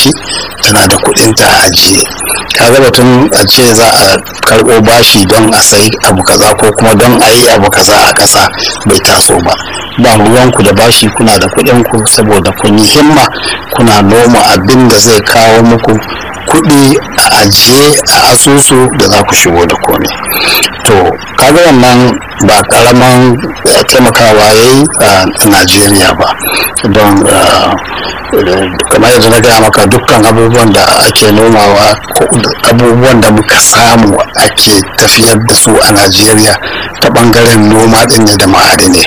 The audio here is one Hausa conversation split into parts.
gwamnati tana da kuɗinta a ajiye kaga batun a ce za a karɓo bashi don a sayi abu kaza ko kuma don a yi abu kaza a ƙasa bai taso ba ba ruwanku da bashi kuna da kuɗinku saboda kun yi himma kuna noma abin da zai kawo muku kuɗi a ajiye a asusu da za ku shigo da komai to kaga wannan ba karaman taimakawa ya yi a najeriya ba don kamar yadda na gaya maka dukkan abubuwan da ake nomawa abubuwan da muka samu ake tafiyar da su a najeriya ta bangaren noma din ne da ma'adinai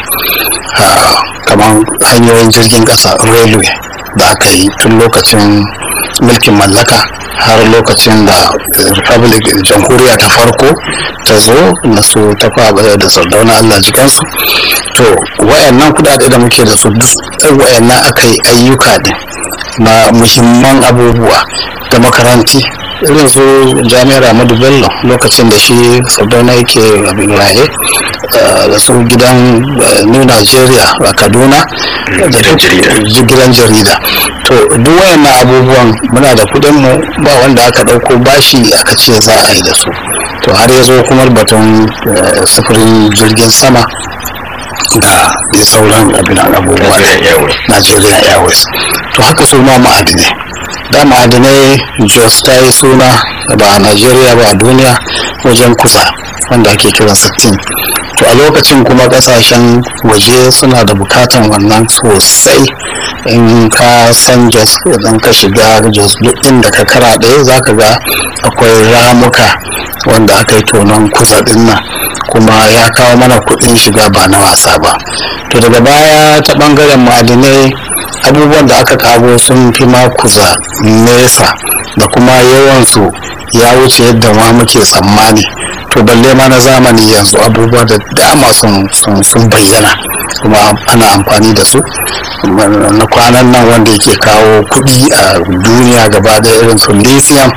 kamar hanyoyin jirgin kasa railway da aka yi tun lokacin mulkin mallaka har lokacin da republic jamhuriya ta farko ta zo na su ta kwaba da sardauna allah jikansu to wayannan kudade da muke da su duk wayannan aka yi ayyuka din na muhimman abubuwa da makaranti irin su jami'ar ahmadu bello lokacin da shi sardauna yake abin raye da su gidan new nigeria a kaduna da gidan jarida to duk wayannan abubuwan muna da kudin mu ba wanda aka dauko bashi aka ce za a yi da su to har ya zo kuma batun sufurin jirgin sama da dai sauran abin abubuwa Nigeria Airways to haka su ma ma'adinai da ma'adinai Jos ta yi suna ba a Nigeria ba a duniya wajen kusa wanda ake kiran 60 to a lokacin kuma kasashen waje suna da bukatan wannan sosai in ka san jos idan ka shiga jos duk inda ka kara ɗaya za ka ga akwai ramuka wanda aka yi tonon kusa din nan kuma ya kawo mana kuɗin shiga ba na wasa ba to daga baya ta ɓangaren ma'adinai abubuwan da aka kago sun fi ma kuza nesa da kuma yawansu ya wuce yadda ma muke tsammani to balle ma na zamani yanzu abubuwa da dama sun bayyana kuma ana amfani da su na kwanan nan wanda yake kawo kuɗi a duniya gaba da irin su lithium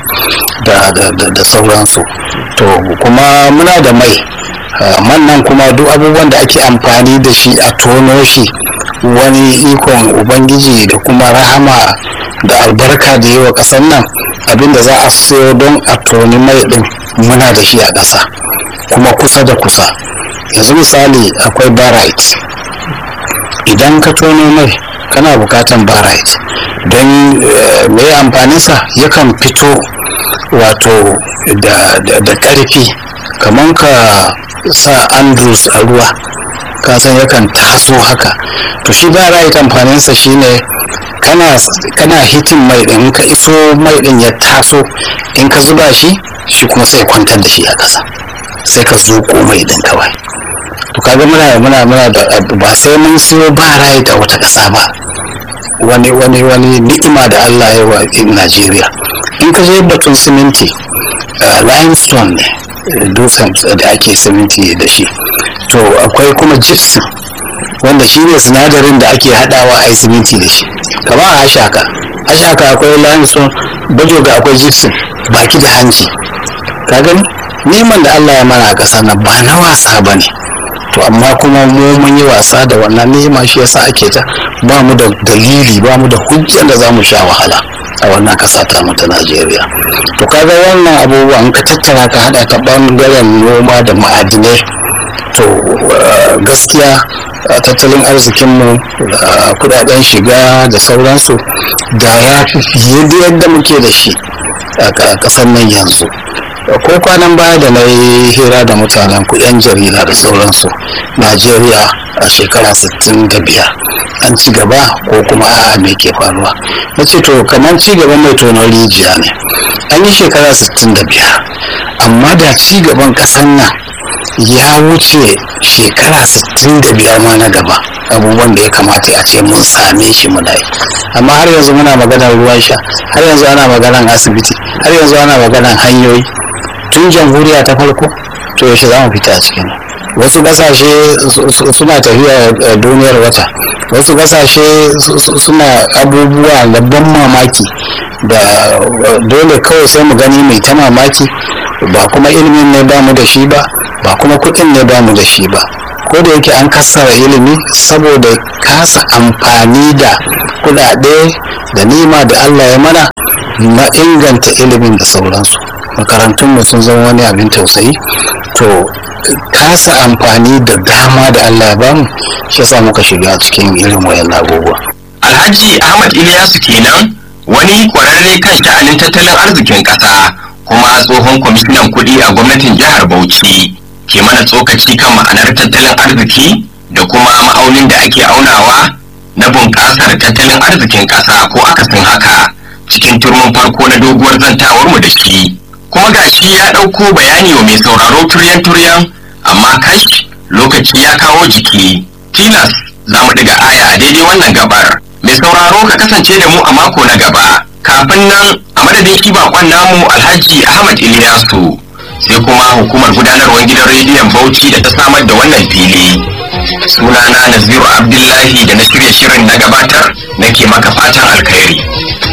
da sauransu to kuma muna da mai man nan kuma duk abubuwan da ake amfani da shi a tono shi wani ikon ubangiji da kuma rahama da albarka da yi wa ƙasar nan abinda za a sayo don a toni mai ɗin muna da shi a ƙasa kuma kusa da kusa yanzu misali akwai barite idan ka tono mai kana bukatan barite don mai amfaninsa yakan fito wato da ƙarfi kamar ka sa andrews a ruwa ka san yakan taso haka to shi barite amfaninsa shine kana kana hitin mai din ka iso mai din ya taso in ka zuba shi shi kuma sai kwantar da shi a ƙasa sai ka zuƙo mai din kawai to kaga muna muna muna da ba sai mun siyo ba rai da wata ƙasa ba wani wani wani ni'ima da Allah ya wa Najeriya in ka je batun siminti limestone ne dutsen da ake siminti da shi to akwai kuma gypsum wanda shi ne sinadarin da ake hadawa a yi siminti da shi kamar a ashaka ashaka akwai limestone bajoga akwai gypsum baki da hanci ka gani neman da Allah ya mana a ƙasa na ba na wasa ba ne to amma kuma mu mun yi wasa da wannan nema shi yasa ake ta ba mu da dalili ba mu da hujjar da za mu sha wahala a wannan kasa ta mu ta Najeriya to kaga wannan abubuwan ka tattara ka hada ta bangaren noma da ma'adinai to gaskiya tattalin arzikinmu kudaden shiga da sauransu da ya fi fiye da yadda muke da shi a kasar nan yanzu ko kwanan baya da na yi hira da mutanen ku yan jarida da sauransu najeriya a shekara 65 an ci gaba ko kuma a me ke faruwa na ce to kamar ci gaban mai tonon rijiya ne an yi shekara 65 amma da ci gaban kasan nan ya wuce shekara 65 ma na gaba abubuwan da ya kamata a ce mun same shi muna yi amma har yanzu muna maganar ruwan sha har yanzu ana maganar asibiti har yanzu ana maganar hanyoyi tun jamhuriya ta farko to yaushe za mu fita a cikin wasu kasashe suna tafiya duniyar wata wasu kasashe suna abubuwa da ban mamaki da dole kawai sai mu gani mai ta mamaki ba kuma ilimin ne ba mu da shi ba ba kuma kuɗin ne ba mu da shi ba ko da yake an kassara ilimi saboda kasa amfani da kuɗaɗe da nima da allah ya mana na inganta ilimin da sauransu makarantunmu sun zama wani abin tausayi to kasa amfani da dama da allah ya bamu shi yasa muka shiga cikin irin wayan abubuwa alhaji ahmad iliyasu kenan wani kwararre kan sha'anin tattalin arzikin ƙasa kuma tsohon kwamishinan kuɗi a gwamnatin jihar bauchi ke mana tsokaci kan ma'anar tattalin arziki da kuma ma'aunin da ake aunawa na bunƙasar tattalin arzikin ƙasa ko akasin haka cikin turmin farko na doguwar zantawar mu da shi kuma gashi ya ɗauko bayani wa mai sauraro turyan turyan amma kash lokaci ya kawo jiki tilas za mu ɗiga aya a daidai wannan gabar mai sauraro ka kasance da mu a mako na gaba kafin nan a madadin shi bakon namu alhaji ahmad iliyasu sai kuma hukumar gudanarwar gidan rediyon bauchi da ta samar da wannan fili sunana naziru abdullahi da na shirya shirin na gabatar nake maka fatan alkhairi